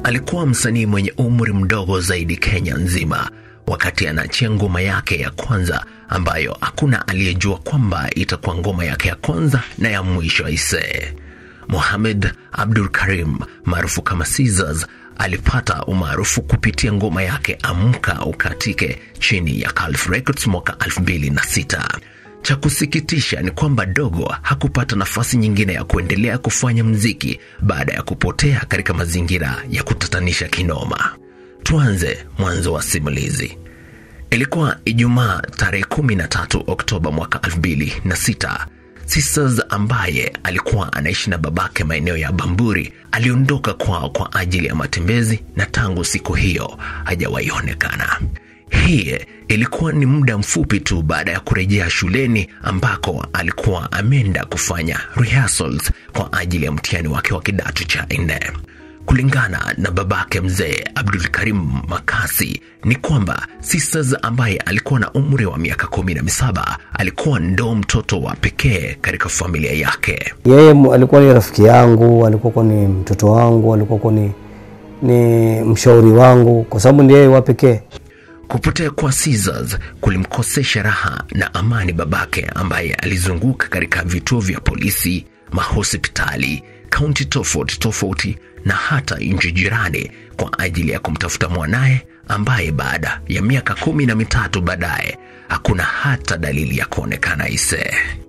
alikuwa msanii mwenye umri mdogo zaidi Kenya nzima wakati anaachia ngoma yake ya kwanza ambayo hakuna aliyejua kwamba itakuwa ngoma yake ya kwanza na ya mwisho aisee. Mohamed Abdul Karim maarufu kama Caesars alipata umaarufu kupitia ngoma yake Amka Ukatike chini ya Calf Records mwaka 2006. Cha kusikitisha ni kwamba Dogo hakupata nafasi nyingine ya kuendelea kufanya mziki baada ya kupotea katika mazingira ya kutatanisha kinoma. Tuanze mwanzo wa simulizi. Ilikuwa Ijumaa tarehe 13 Oktoba mwaka 2006. Sisters ambaye alikuwa anaishi na babake maeneo ya Bamburi aliondoka kwao kwa ajili ya matembezi na tangu siku hiyo hajawahi onekana. Hii ilikuwa ni muda mfupi tu baada ya kurejea shuleni ambako alikuwa ameenda kufanya rehearsals kwa ajili ya mtihani wake wa kidato cha nne. Kulingana na babake mzee Abdul Karim Makasi ni kwamba Sisters ambaye alikuwa na umri wa miaka kumi na misaba alikuwa ndo mtoto wa pekee katika familia yake. Yeye mu- alikuwa ni rafiki yangu, alikuwa ni mtoto wangu, alikuwa ni, ni mshauri wangu kwa sababu ndiye yeye wa pekee. Kupotea kwa Caesars kulimkosesha raha na amani babake ambaye alizunguka katika vituo vya polisi, mahospitali, kaunti tofauti tofauti na hata nchi jirani kwa ajili ya kumtafuta mwanaye ambaye baada ya miaka kumi na mitatu baadaye hakuna hata dalili ya kuonekana ise.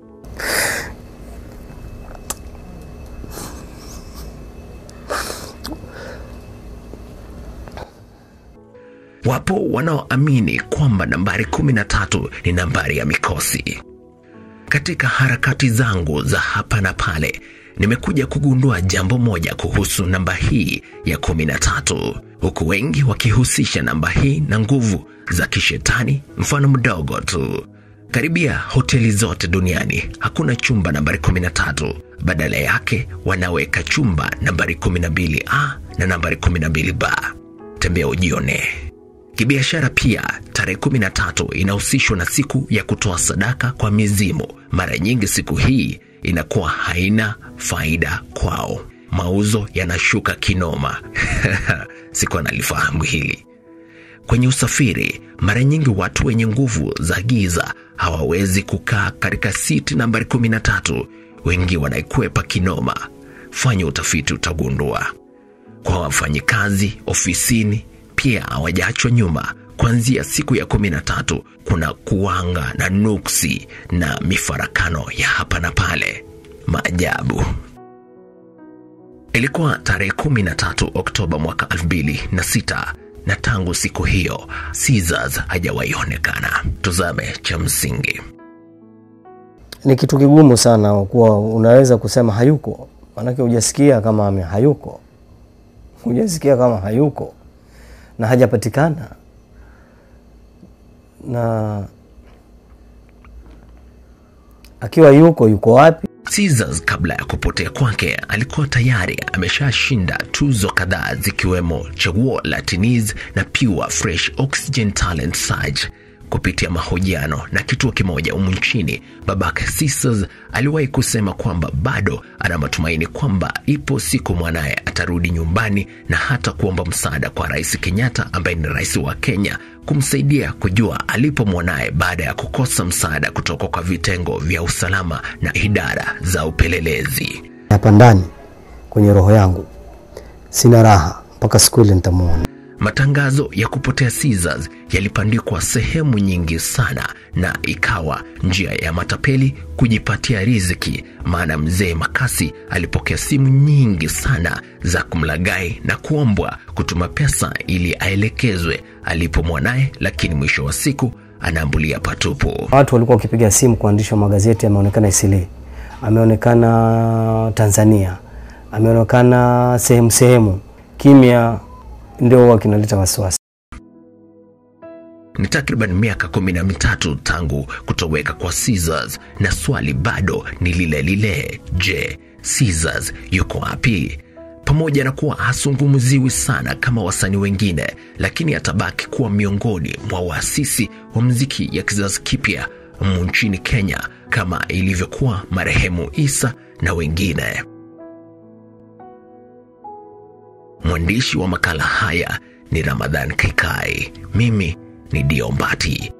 Wapo wanaoamini kwamba nambari 13 ni nambari ya mikosi. Katika harakati zangu za hapa na pale, nimekuja kugundua jambo moja kuhusu namba hii ya 13, huku wengi wakihusisha namba hii na nguvu za kishetani. Mfano mdogo tu, karibia hoteli zote duniani hakuna chumba nambari 13. Badala yake wanaweka chumba nambari 12A na nambari 12B. Tembea ujione. Kibiashara pia, tarehe 13 inahusishwa na siku ya kutoa sadaka kwa mizimu. Mara nyingi siku hii inakuwa haina faida kwao, mauzo yanashuka kinoma. Siku analifahamu hili. Kwenye usafiri, mara nyingi watu wenye nguvu za giza hawawezi kukaa katika siti nambari 13. Wengi wanaikwepa kinoma. Fanya utafiti, utagundua. Kwa wafanyikazi ofisini pia hawajaachwa nyuma. Kuanzia siku ya kumi na tatu kuna kuwanga na nuksi na mifarakano ya hapa na pale. Maajabu. Ilikuwa tarehe 13 Oktoba mwaka 2006 na tangu siku hiyo Caesars hajawahi onekana. Tuzame cha msingi. Ni kitu kigumu sana kuwa unaweza kusema hayuko, maanake hujasikia kama ame hayuko, hujasikia kama hayuko na hajapatikana na akiwa yuko yuko wapi? Caesars kabla ya kupotea kwake alikuwa tayari ameshashinda tuzo kadhaa zikiwemo chaguo la Teniz na Pure Fresh Oxygen Talent Search. Kupitia mahojiano na kituo kimoja humu nchini, babake Caesars aliwahi kusema kwamba bado ana matumaini kwamba ipo siku mwanaye atarudi nyumbani na hata kuomba msaada kwa Rais Kenyatta ambaye ni rais wa Kenya kumsaidia kujua alipo mwanaye baada ya kukosa msaada kutoka kwa vitengo vya usalama na idara za upelelezi. Hapa ndani kwenye roho yangu sina raha mpaka siku ile nitamuona. Matangazo ya kupotea Caesars yalipandikwa sehemu nyingi sana na ikawa njia ya matapeli kujipatia riziki, maana mzee Makasi alipokea simu nyingi sana za kumlagai na kuombwa kutuma pesa ili aelekezwe alipo mwanaye, lakini mwisho wa siku anaambulia patupu. Watu walikuwa wakipiga simu kwa waandishi wa magazeti, ameonekana Isili, ameonekana Tanzania, ameonekana sehemu sehemu, kimya ndio huwa kinaleta wasiwasi. Ni takriban miaka kumi na mitatu tangu kutoweka kwa Caesars na swali bado ni lile lile. Je, Caesars yuko wapi? Pamoja na kuwa hasungumziwi sana kama wasanii wengine, lakini atabaki kuwa miongoni mwa waasisi wa mziki ya kizazi kipya humu nchini Kenya kama ilivyokuwa marehemu Isa na wengine. Mwandishi wa makala haya ni Ramadhan Kikai. Mimi ni Diombati.